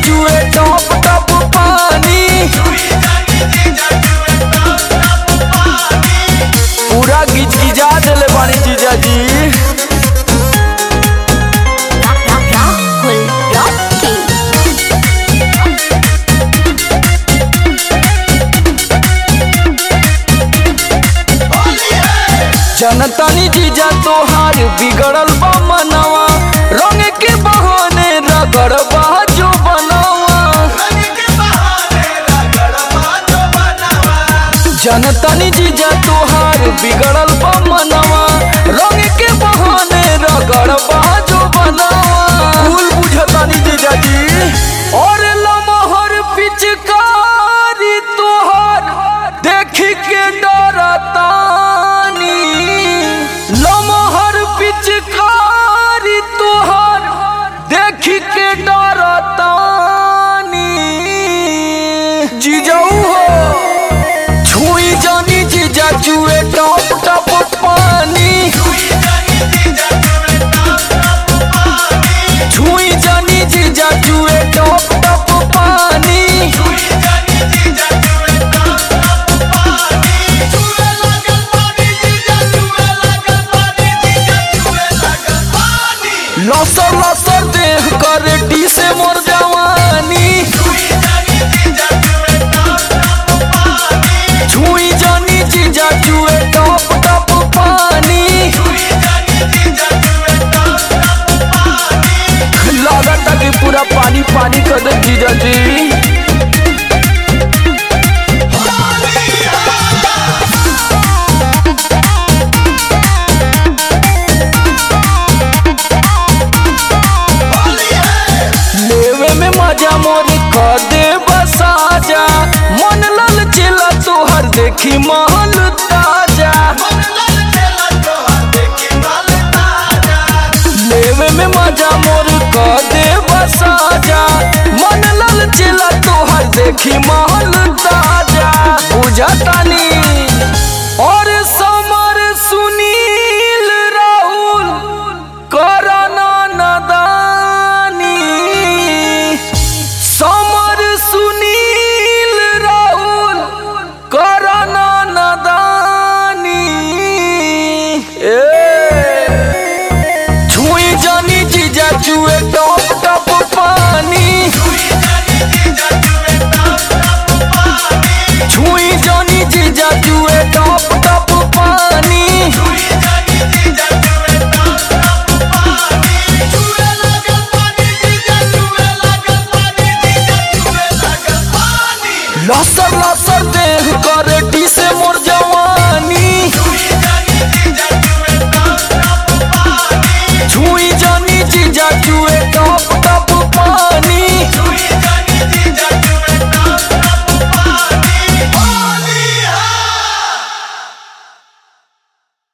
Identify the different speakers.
Speaker 1: चुए टप टप पानी पूरा गिज गिजा देले बानी जीजा जी
Speaker 2: Rahul Rocky.
Speaker 1: जनतानी जीजा तोहार बिगड़ल बा मनवा रंग के बहाने रगड़ बा जो बनावा जनतानी जीजा तोहार बिगड़ल बा मनवा रंग के बहाने रगड़ बा जो बनावा भूल बुझतानी जीजा जी और लमहर पिचकारी तोहार देख के डरतानी लमहर पिचकारी तोहार देख के डरतानी जीजाऊ हो छुई जानी जीजा जुए टप टप पानी छुई जानी जीजा जुए टप टप पानी लसर लसर देह कर डी से मोर जवानी छुई जानी जीजा जुए टप टप पानी लागत कि पूरा पानी पानी कर दे जीजा जी लेवे में मजा मोर कर दे बसाजा मन लल चिला तोहर देखी महल ताजा लेवे में मजा मोर कर दे बसाजा मन लल चिला तोहर देखी महल ताजा बुझतानी और समर सुनील राहुल करना नदानी समर सुनील राहुल करना नदानी ए छुई जानी जीजा जुए टप टप पानी छुई जानी जीजा जुए टप टप पानी लसर लसर देह कर